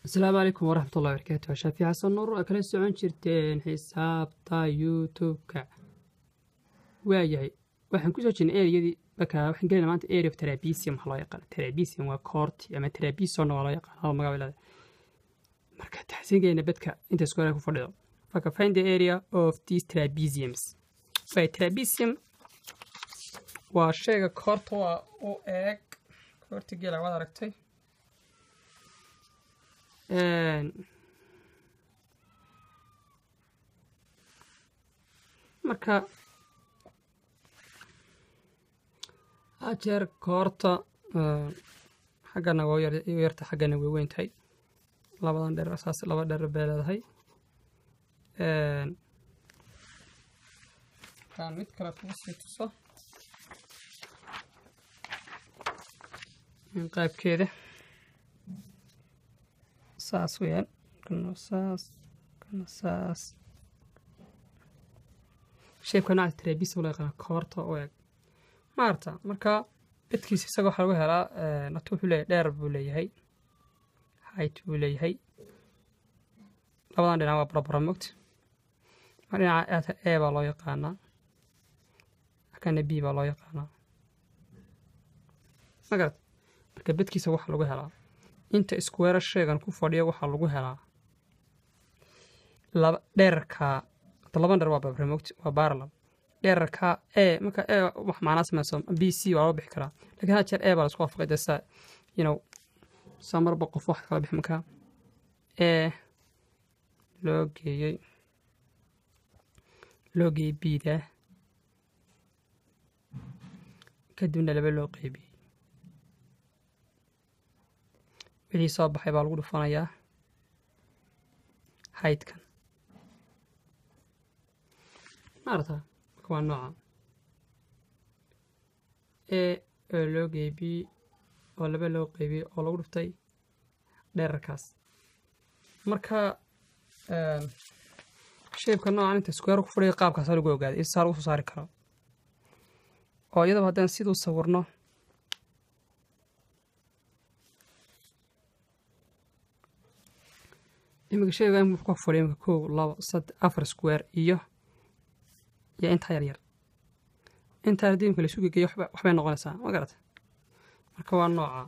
asalaamu calaykum waraxmatullahi barakaatu waa shaafi xasan nuur oo kala socon jirteen xisaabta youtube-ka waayahay waxaan kusoo jirnay ereyadii marka waxaan gelina maanta area of trabesium waxaa loo yaqaana trabesium waa koorti ama trabisonna waa loo yaqaana hada magac leeda marka taxsiin gelina bedka inta square ku fadhido marka find the area of these trapesiums by trapesium waa shayga koorta waa u eeg koorti gela waad aragtay marka hajeer koorta xaggana waa yarta xaggana way weyn tahay labadan dheer saas laba dheer bay leedahay kaan mid kale kugu sii tuso qaybkeeda saas weyaan kana saas kana saas sheebka nooca trabis loo yaqaana koorta u eg maarta marka bedkiisa isaga waxaa lagu helaa natu wuxuu leeyahay dheer buu leeyahay height buu leeyahay labadan dhinac waa barabara mogta mar dhinaca a baa loo yaqaanaa akana b baa loo yaqaanaa magarad marka bedkiisa waxaa lagu helaa inta iskuweera sheegan ku fadhiya waxaa lagu helaa laba dheerarka laban dheer waa babramogti waa baarlam dheerarka e marka e wax macnaa samayso b c waa loo bixi karaa lakin had jeer e baa laisku waafaqay dee saa you know saa marba qof wax kala bixi markaa e loo geeyey loo geeyey bda kadibna laba loo qeybiyey wixii soo baxay baa lagu dhufanayaa haydkan maarata marka waa nooca e oo loo geybiyey oo laba loo qeybiyey oo lagu dhuftay dheerarkaas marka shaybka noocan inta square ku fadhiya qaabkaasa lagu ogaaday isaa lagu soo saari karo oo iyadaba haddaan siduu sawirno imika shayga in ku fadhiyo imika kow labo saddex afar square iyo iyo intaa yar yar intaa haddii imika laisu gegeyo waxbay noqonaysaa ma garata marka waa nooca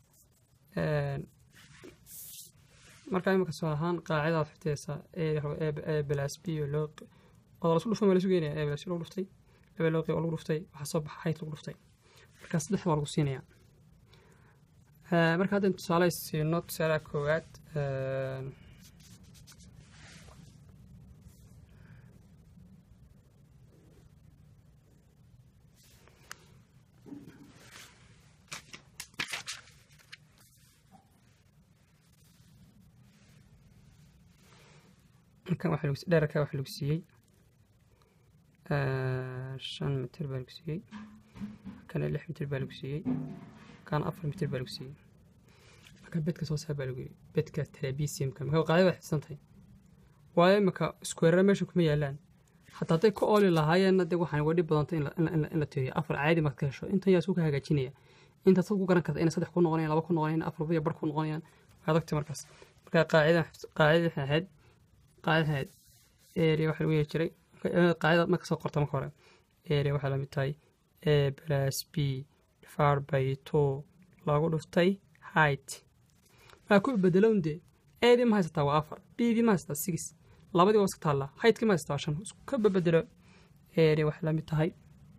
marka imika soo ahaan qaacidaad xigteysaa e blas b oo loo oo laisku dhufan waa laisu geynaya e blas lagu dhuftay laba loo qeyb oo lagu dhuftay waxaa soo baxa hayt lagu dhuftay marka saddex waa lagu siinaya marka haddaynu tusaale siino tusaalaha koowaad halkan waxa lagu dheerarka waxa lagu siiyey shan mitir baa lagu siiyey kana lix mitir baa lagu siiyey kana afar mitir baa lagu siiyey marka bedka soo saar baa lagu yiri bedka trabesiumka marka qaadada waa xidsan tahay waayo imika iskuweerara meesha kuma yaalaan hataa hadday ku ooli lahaayeenna dee waxaan wadhi badanta in la tiriyo afar caadi marka ka hesho intan yaa isku ka hagaajinaya intaad sad ku garan karta inay saddex ku noqonayaan laba ku noqonayaan afar biyo bar ku noqonayaan waa adagta markaas marka qaacida qaacida waxay ahayd qaacida ahayd area waxa lagu yeeri jiray qaacida marka soo qorta marka hore area waxay lamid tahay a plus b divided by two lagu dhuftay height maa ku bedelown dee eedii ma haysataa waa afar bdii ma haysataa six labadii waa iska taallaa haydkii ma haysataa shan isku ka bedelo area waxay lamid tahay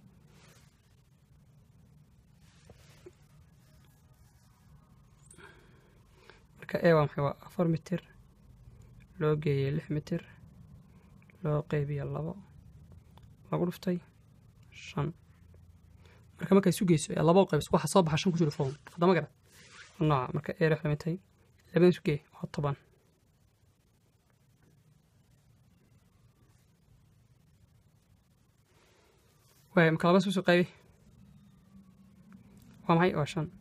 marka e waa maxay waa afar mitir loo geeyey lix mitir loo qeybiya labo lagu dhuftay shan marka markay isu geyso ee labo qeybs waxa soo baxa shan ku jiro foom haddama garad nooca marka eer wax lamid tahay labadan isu gee waa toban waay marka laba isku qaybi waa maxay waa shan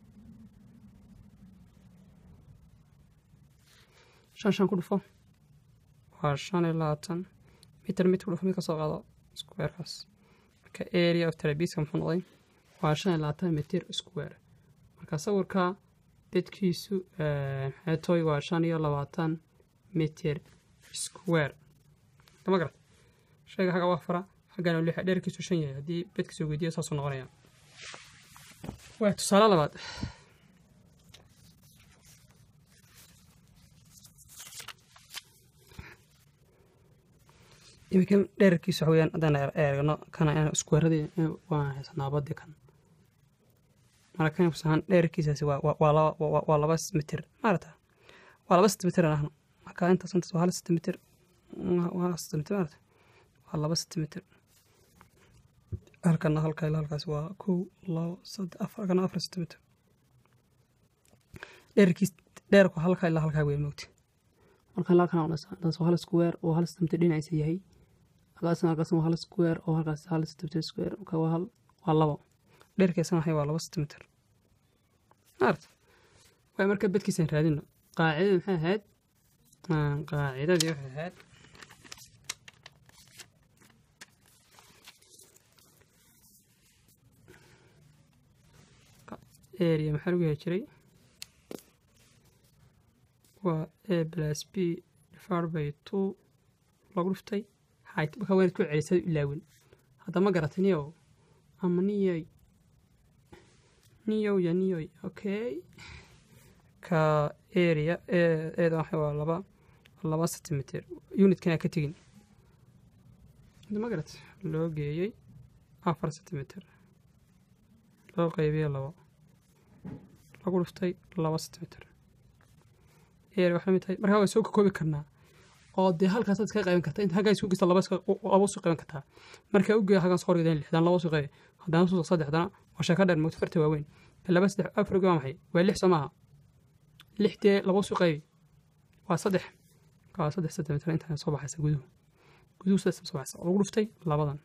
shan shan ku dhufo waa shan iyo labaatan mitir mitir ku dhufo mid ka soo qaado squarekaas marka area of trabesium muxuu noqday waa shan iyo labaatan mitir square marka sawirka bedkiisu xeetoy waa shan iyo labaatan mitir square kama garat shayga xagga waa fara xaggana lixa dheerkiisu shan yahay haddii bedkiisa weydiiyo saasuu noqonaya waa tusaale labaad iminkan dheerarkiisa waxa weyaan haddaan eegno kana iskuweeradii waan haysanaa badii kan marka kan kusahan dheerarkiisaasi waa laba waa laba mitir maarata waa laba sentimitir aan ahno marka intaas intaas waa hal sentimitir waa sentimitir maarata waa laba sentimitir halkana halka ilaa halkaas waa kow labo saddex afar kana afar sentimitir dheerarkiis dheerku halka ilaa halkaa wey moogti marka ilaa halkan intaas waa hal square oo hal sentimitir dhinaciisa yahay halkaasna halkaasna waa hal square oo halkaas hal sentimitir square marka waa hal waa labo dheerkiisana waxay waa laba sentimitir maarta waa marka bedkiisaan raadino qaacidadii maxay ahayd qaacidadii waxay ahayd area maxaa lagu heli jiray waa a plus b divided by two lagu dhuftay height marka waynaad ku celisay ilaawin hadda ma garatay niyow ama niyoy niyow ya niyoy okay ka area eeda waxa waa laba laba centimeter unitkana ka tegin hadda ma garat loo geeyey afar centimeter loo qeybiyey labo lagu dhuftay laba centimeter area waxay mid tahay markaa waa soo kakoobi karnaa oo dee halkaas aad ka qayban kartaa inta halkaa isku geysta laba laba soo qayban kartaa markaa u geeya halkaan soo horgeedaan lixdan laba soo qaybi haddana soo saddexdana waa sheeko dheer moogto farta waaweyn laba saddex afar waa maxay waa lix soo maaha lix dee laba soo qaybi waa saddex waa saddex sentimitir intaan soo baxaysa guduhu guduhu saddex soo baxaysa lagu dhuftay labadan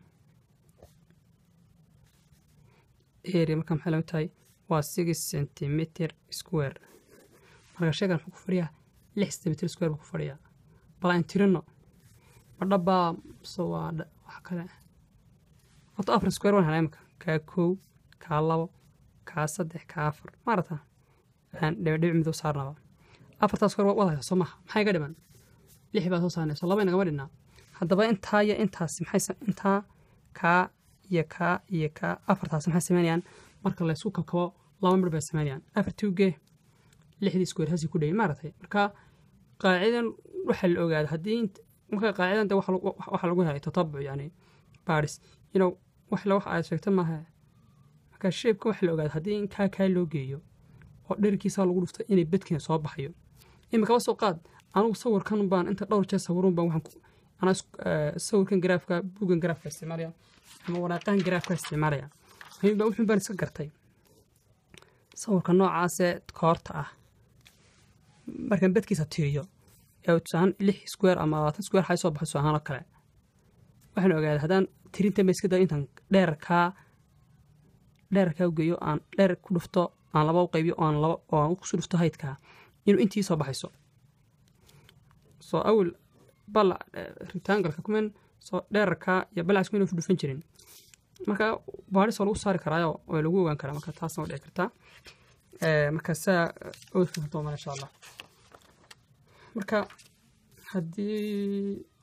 area markaa maxay lamid tahay waa six centimeter square marka sheegan muxuu ku fadhiyaa lix centimeter square buu ku fadhiyaa bal aan tirino ma dhabbaa mise waa wax kale horta afar square waan helaa imika kaa kow kaa labo kaa saddex kaa afar maarata aan dhibidhibic mid u saarnaba afartaa square waad haysaa soo maha maxay ga dhiman lix baa soo saarnay soo laba inagama dhinnaa haddaba intaa iyo intaasi maxay intaa kaa iyo kaa iyo kaa afartaasi maxay sameynayaan marka laysku kabkabo laba mir bay sameynayaan afartii ugee lixdii square hasi ku dhayay maaragtay marka qaacidan waxaa la ogaada haddii marka qaacidan de waxaa lagu helay tatabuc yani baris inow wax la wax aad sheegta maaha marka sheebka waxaa la ogaada haddii in kaa kaa loo geeyo oo dherkiisa lagu dhufto inay bedkeena soo baxayo imikaba soo qaad anugu sawirkan baan inta dhowr jeer sawirun baan waxaan anaa sawirkan garaafka bugan garaafka isticmaalaya ama waraaqahan garaafka isticmaalaya ayuba wuxun baan iska gartay sawirka noocaasee koorta ah markaan bedkiisa tiriyo ee tusaahan lix square ama labaatan square xay soo baxo tusahaan oo kale waxaan ogaaday haddaan tirinta ma iska dayo intaan dheerkaa dheerkaa u geeyo aan dheer ku dhufto aan laba u qaybiyo oo aan laba oo aan kusu dhufto haydkaa inuu intii soo baxayso soo awel balac rectangalka kumen soo dheerarkaa iyo balacska inuu dhufan jirin marka baadhis waa lagu saari karaayo waa lagu ogaan karaa marka taasna waa dhici kartaa marka saa ood fahanto mar insha allah marka haddii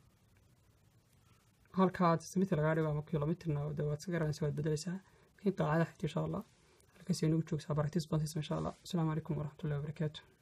halkaa sentimitir lagaa dhigo ama kilomitirna de waad iska garanaysa waad bedelaysaa laakiin qaacada xigta insha allah halkaas inagu joogsaa baraktis basis insha allah asalaamu calaykum waraxmatullahi wabarakaatu